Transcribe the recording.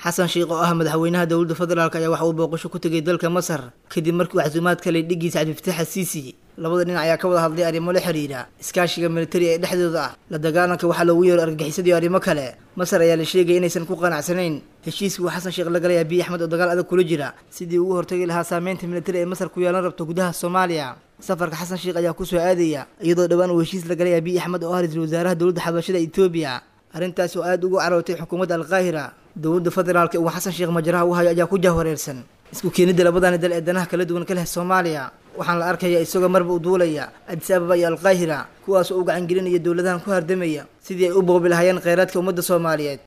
xasan sheikh oo ah madaxweynaha dowladda federaalk ayaa waxa uu booqasho ku tegay dalka masar kadib markii uu casuumaad kalay dhigiisa cabdifataax asiisi labada dhinac ayaa ka wada hadlay arrimo la xiriira iskaashiga militari ee dhexdooda ah la dagaalanka waxaa loogu yeero argagixisada iyo arrimo kale masar ayaa la sheegaya inaysan ku qanacsanayn heshiiskii uu xasan sheekh la galay abiy axmed oo dagaal adag kula jira sidii ugu hortagi lahaa saameynta militari ee masar ku yeelan rabto gudaha soomaaliya safarka xasan sheekh ayaa kusoo aadaya iyadoo dhowaan uu heshiis la galay abiy axmed oo ah ra-iisul wasaaraha dowladda xabashada etoobiya arrintaas oo aada ugu carootay xukuumadda alqaahira dowladda federaalka uu xasan sheekh majaraha u hayo ayaa ku jahwareersan isku keenidda labadani dal ee danaha kala duwan ka leh soomaaliya waxaan la arkaya isagoo marba u duulaya adis ababa iyo alqaahira kuwaas oo u gacangelinaya dowladahan ku hardamaya sidii ay u boobi lahaayeen kheyraadka ummadda soomaaliyeed